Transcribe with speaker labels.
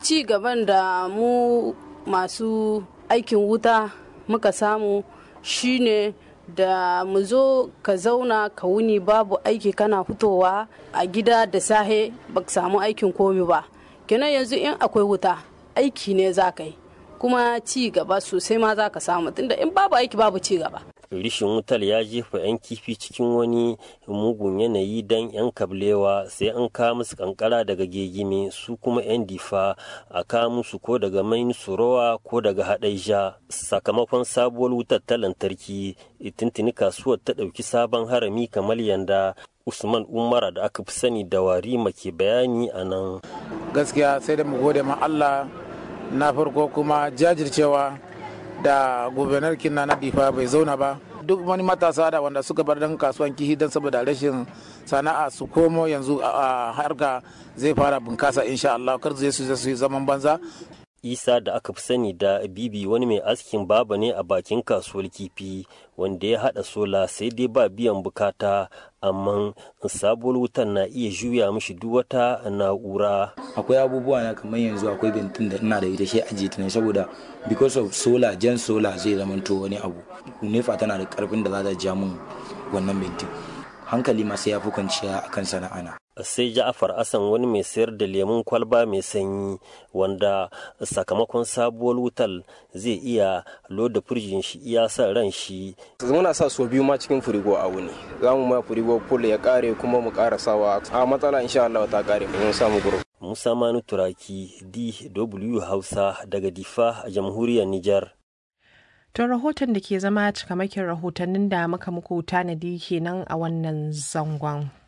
Speaker 1: ci gaban da mu masu aikin wuta muka samu shine da mu zo ka zauna ka wuni babu aiki kana fitowa a gida da sahe ba samu aikin komi ba kenan yanzu in akwai wuta aiki ne za ka yi kuma ci gaba sosai ma za ka samu tunda in babu aiki babu ci gaba
Speaker 2: rishin wutar ya jefa 'yan kifi cikin wani mugun yanayi don 'yan kablewa sai an kawo musu kankara daga gegime su kuma 'yan difa a kawo musu ko daga main surowa ko daga haɗaija sakamakon sabuwar wutar ta lantarki tuntuni kasuwar ta ɗauki sabon harami kamar yanda usman umara da aka fi sani da warima ke bayani a nan
Speaker 3: gaskiya sai da mu gode ma allah na farko kuma jajircewa da gubernar kinna na difa bai zauna ba duk wani matasa da wanda suka bar dan kasuwan kihi don saboda rashin sana'a su komo yanzu a harka zai fara bunkasa insha Allah kar zai su yi zaman banza
Speaker 2: isa da aka fi sani da bibi wani mai askin baba ne a bakin kasuwar kifi wanda ya hada sola sai dai ba biyan bukata amma sabuwar wutan na iya juya mishi duk wata na'ura
Speaker 4: akwai abubuwa na kamar yanzu akwai bentin da ina da ita shi ajiye ta ne saboda because of solar jan solar zai zamanto wani abu nefa tana da karfin da za ta ja mun wannan bentin hankali ma sai ya fi kwanciya akan sana'ana
Speaker 2: sai ja'afar asan wani mai sayar da lemun kwalba mai sanyi wanda sakamakon sabuwar wutar zai iya loda firjin shi iya sa ran shi
Speaker 5: muna sa so biyu ma cikin firigo a wuni za mu ma firigo full ya kare kuma mu ƙara sawa a matsala insha Allah ta kare mun samu guru
Speaker 2: Musa Manu Turaki DW Hausa daga Difa a jamhuriyar Nijar
Speaker 6: To rahoton da ke zama cikamakin rahotannin da muka muku tanadi kenan a wannan zangon.